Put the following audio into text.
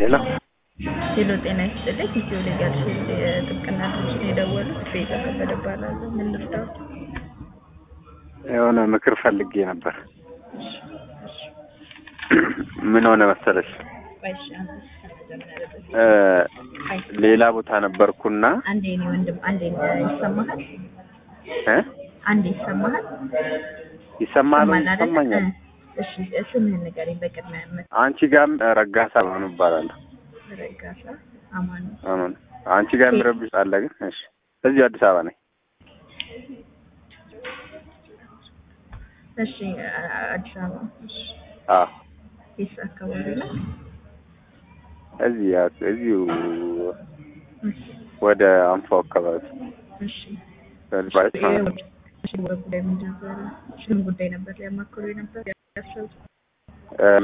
ሄሎ ሄሎ ጤና ይስጥልኝ። ኢትዮ ሌጋል ሺልድ የጥብቅና ድርጅት ነው የደወሉት። ቤዛ ከበደ እባላለሁ። ምን ልርዳዎት? የሆነ ምክር ፈልጌ ነበር። ምን ሆነ መሰለሽ ቆይ እሺ፣ አንተ ከመጀመሪያ በፊት እ አይ፣ ሌላ ቦታ ነበርኩና አንዴ እኔ ወንድም አንዴ ይሰማሃል? እ አንዴ ይሰማሃል? ይሰማል ወይ? ይሰማል አይደል? ይሰማኛል። እ፣ እሺ ስምህን ንገረኝ በቅድሚያ። መ- አንቺ ጋርም ረጋሳ ማኑ እባላለሁ። ረጋሳ አማኑ። አሁን አንቺ ጋር የሚረብሽ አለ ግን? እሺ እዚሁ አዲስ አበባ ነኝ። እሺ አ- አዲስ አበባ። እሺ አዎ የት አካባቢ ነው? እዚህ እዚሁ እሺ ወደ አንፎ አካባቢ እሺ በልባይት ማለት ነው። እሺ፣ ጉዳይ ምንድን ነበር? ምን ጉዳይ ነበር ሊያማክሩ ነበር ያሰቡት?